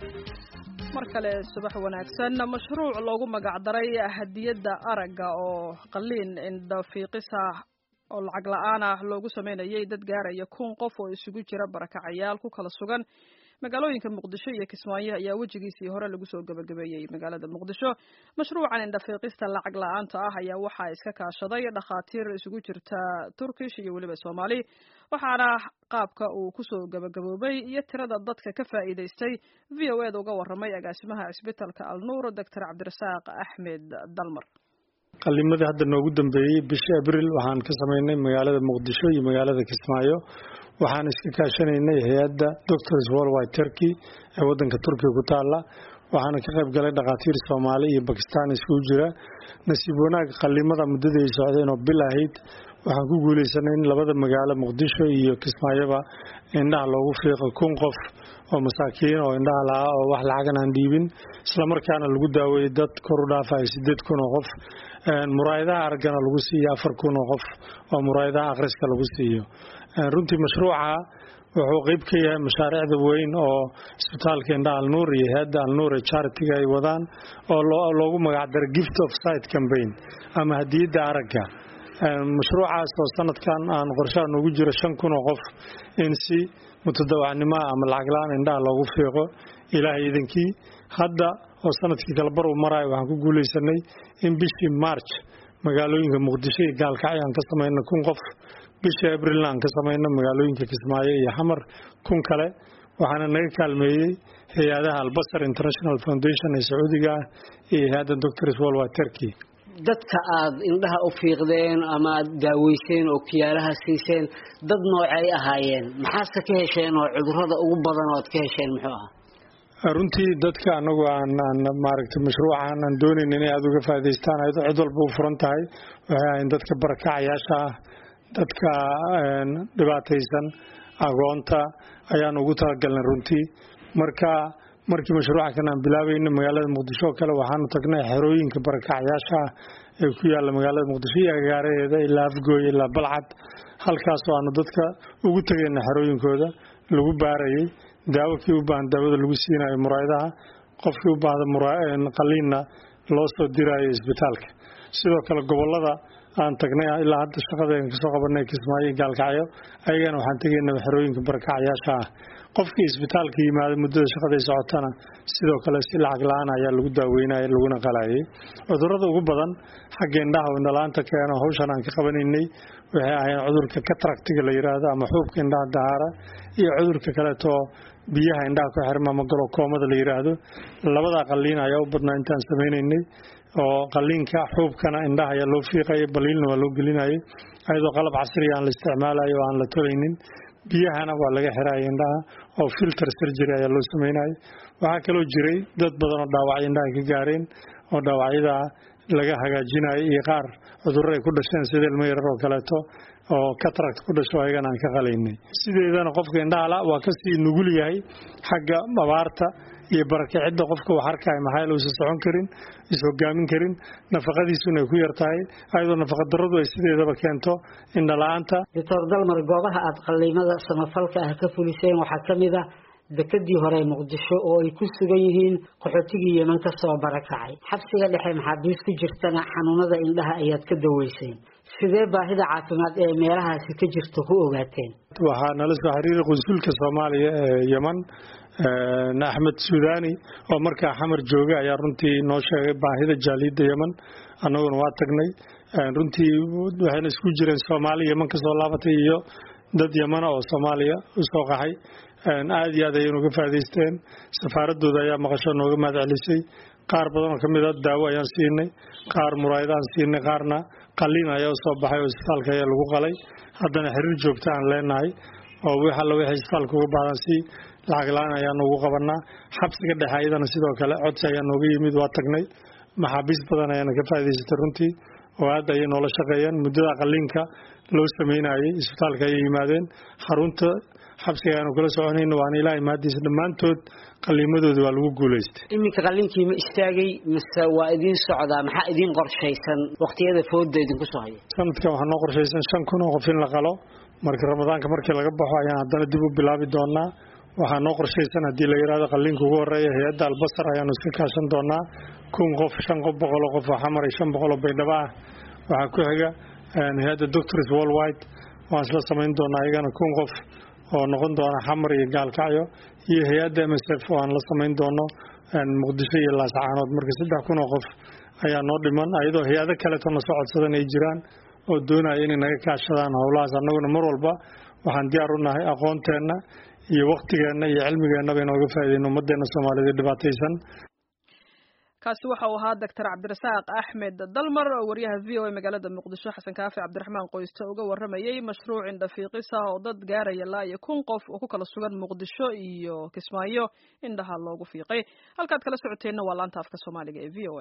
mar kale subax wanaagsan mashruuc loogu magacdaray hadiyadda aragga oo qaliin indhafiiqis ah oo lacag la-aan ah loogu sameynayay dad gaaraya kun qof oo isugu jira barakacayaal ku kala sugan magaalooyinka muqdisho iyo kismaayo ayaa wejigiisii hore lagu soo gabagabeeyey magaalada muqdisho mashruucan indhafiiqista lacag la-aanta ah ayaa waxaa iska kaashaday dhakhaatiir isugu jirta turkish iyo weliba soomaali waxaana qaabka uu kusoo gabagaboobay iyo tirada dadka ka faa'iidaystay v o eda uga warramay agaasimaha cisbitalka alnuur doctor cabdirasaaq axmed dalmar qalimadii hadda noogu dambeeyey bishii abril waxaan ka samaynay magaalada muqdisho iyo magaalada kismaayo waxaan iska kaashanaynay hay-adda doctors worldwide turkey ee wadanka turkiga ku taala waxaana ka qayb galay dhakhaatiir soomaali iyo bakistan iskugu jira nasiib wanaag qalimada muddadii ay socdeen oo bil ahayd waxaan ku guuleysanay in labada magaalo muqdisho iyo kismaayoba indhaha loogu fiiqo kun qof oo masaakiin oo indhaha lahaa oo wax lacagan aan dhiibin islamarkaana lagu daaweeyey dad kor u dhaafaya sideed kun oo qof muraayadaha araggana lagu siiyo afar kun oo qof oo muraayadaha akhriska lagu siiyo runtii mashruuca wuxuu qeyb ka yahay mashaariicda weyn oo isbitaalka indhaha alnuur iyo hay-adda alnuur ee charitiga ay wadaan oo loogu magacdaro gift of site campaign ama hadiyadda aragga mashruucaas oo sanadkan aan qorshaha noogu jiro shan kun oo qof in si mutadawacnimoa ama lacagla-aan indhaha loogu fiiqo ilaahay idankii hadda oo sanadkii kale bar uu maraayo waxaan ku guuleysanay in bishii march magaalooyinka muqdisho iyo gaalkacyo aan ka samayno kun qof bishii abrilna aan ka samayno magaalooyinka kismaayo iyo xamar kun kale waxaana naga kaalmeeyey hay-adaha albasar international foundation ee sacuudiga ah iyo hay-adda doctors worldwide turkey dadka aad indhaha u fiiqdeen ama aad daaweyseen oo kiyaalaha siiseen dad noocay ahaayeen maxaadse ka hesheen oo cudurada ugu badan oo aad ka hesheen muxuu ahaa runtii dadka anagu aan maaragtay mashruucan aan doonayn inay aada uga faa'idaystaan ayado cid walba u furan tahay waxay ahayn dadka barakacayaasha ah dadka dhibaataysan agoonta ayaan ugu talagalnay runtii marka markii mashruuca kan aan bilaabayna magaalada muqdisho oo kale waxaanu tagnay xerooyinka barakacayaasha ah ee ku yaalla magaalada muqdisho iyo agaaraheeda ilaa afgooy ilaa balcad halkaasoo aanu dadka ugu tegayna xerooyinkooda lagu baarayay daawo kii u baahan daawada lagu siinayo muraayadaha qofkii u baahda qaliinna loo soo diraayo isbitaalka sidoo kale gobolada aan tagnay ilaa hadda shaqadeen kasoo qabanay kismaayo gaalkacyo ayagana waxaan tegaynaa xerooyinka barakacayaasha ah qofkii isbitaalka yimaada muddada shaqaday socotana sidoo kale si lacag la-aan ayaa lagu daaweynaya laguna qalayay cudurada ugu badan xagga indhaha oo indhalaanta keeno hawshan aan ka qabanaynay waxay ahayn cudurka kataractiga la yiraahdo ama xuubka indhaha dahaara iyo cudurka kaleetoo biyaha indhaha ku xirma ama galokoomada la yiraahdo labada qaliin ayaa u badnaa intaan samaynaynay oo qaliinka xuubkana indhaha ayaa loo fiiqaya baliilna waa loo gelinayay ayadoo qalab casriga aan la isticmaalayo oo aan la tolaynin biyahana waa laga xiraya indhaha oo filter surgery ayaa loo sameynaya waxaa kaloo jiray dad badan oo dhaawacyo indhaha ka gaareen oo dhaawacyada laga hagaajinayo iyo qaar cudurro ay ku dhasheen sida ilmo yarar oo kaleeto oo cataract ku dhasho ayagana aan ka qalaynay sideedana qofka indhahala waa kasii nugul yahay xagga abaarta iyo barakicidda qofka wax arkaya maxaa yeele uusan socon karin is-hogaamin karin nafaqadiisuna ay ku yar tahay ayadoo nafaqadarradu ay sideedaba keento indhala-aanta doctor dalmar goobaha aada qaliimada samafalka ah ka fuliseen waxaa ka mid ah dekadii hore muqdisho oo ay ku sugan yihiin qaxootigii yeman ka soo barakacay xabsiga dhexe maxaabiis ku jirtana xanuunada indhaha ayaad ka daweyseen sidee baahida caafimaad ee meelahaasi ka jirta ku ogaateen waxaa nala soo xiriiray qunsulka soomaaliya ee yeman axmed suudani oo markaa xamar jooga ayaa runtii noo sheegay baahida jaaliyadda yeman annaguna waa tagnay runtii waxayna isku jireen soomaali yeman kasoo laabatay iyo dad yemana oo soomaaliya usoo qaxay aada iyo aad ayay nuga faa'idaysteen safaaradooda ayaa maqasho nooga mahad celisay qaar badan oo kamid a daawo ayaan siinay qaar muraayadaan siinay qaarna qaliin ayaa usoo baxay oo isbitaalka ayaa lagu qalay haddana xiriir joogta aan leenahay oo wix alla wixii isbitaalka uga baahdan si lacag la-aan ayaanu ugu qabanaa xabsiga dhexe ayadana sidoo kale codsi ayaa nooga yimid waa tagnay maxaabiis badan ayaana ka faa'idaysatay runtii oo aad ayay noola shaqeeyeen muddada qaliinka loo sameynayay isbitaalka ayay yimaadeen xarunta xabsiga ayaanu kala soconayna waana ilaahay mahadiisa dhammaantood qaliimadooda waa lagu guulaystay iminka qaliinkii ma istaagay mise waa idiin socdaa maxaa idiin qorshaysan waqtiyada fooda idinku soo haya sanadkan waxaa noo qorshaysan shan kun oo qof in la qalo marka ramadaanka markii laga baxo ayaan haddana dib u bilaabi doonaa waxaa noo qorshaysan haddii la yidhahdo qalliinka ugu horeeya hay-adda albasar ayaanu iska kaashan doonaa kun qof shan qof boqol oo qof oo xamar iyo shan boqol oo baydhabo ah waxaa ku xiga hay-adda doctors worldwide waan isla samayn doonaa iyagana kun qof oo noqon doona xamar iyo gaalkacyo iyo hay-adda m s f oo aan la samayn doono muqdisho iyo laascaanood marka saddex kun oo qof ayaa noo dhiman ayadoo hay-ado kaleeto na soo codsadan ay jiraan oo doonaya inay naga kaashadaan howlahaas annaguna mar walba waxaan diyaar u nahay aqoonteenna iyo waktigeenna iyo cilmigeennaba inooga faa'iideyno ummaddeena soomaaliyed dhibaataysan kaasi waxa uu ahaa doctor cabdirasaaq axmed dalmar oo wariyaha v o a magaalada muqdisho xasan kaafi cabdiraxmaan qoyste uga waramayey mashruuc indhafiiqis ah oo dad gaaraya ilaa iyo kun qof oo ku kala sugan muqdisho iyo kismaayo indhaha loogu fiiqay halkaad kala socoteenna waa laanta afka soomaaliga ee v o a